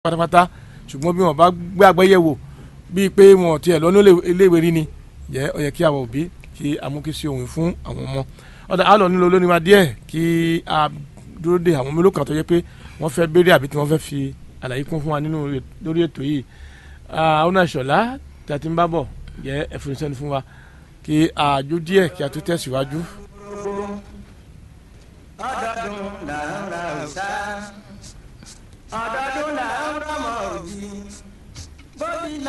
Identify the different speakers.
Speaker 1: pátápátá ṣùgbọ́n bí wọ́n bá gbé àgbẹ̀yẹ̀wò bíi pé wọn ò tiẹ̀ lọ́nà iléèwé rí ni jẹ́ ó yẹ kí àwọn òbí kí amúkísí ohun fún àwọn ọmọ ọ̀dà àlọ́ nílò lónìí máa díẹ̀ kí a dúró de àwọn mélòó kan tó yẹ pé wọ́n fẹ́ béèrè àbí tí wọ́n fẹ́ fi àlàyé kún fún wa nínú lórí ètò yìí àwọn àṣọlá tí a ti ń bá bọ̀ jẹ́ ẹ̀fọn ìṣẹ́ni fún wa kí a jó díẹ̀ kí a tó tẹ̀síwájú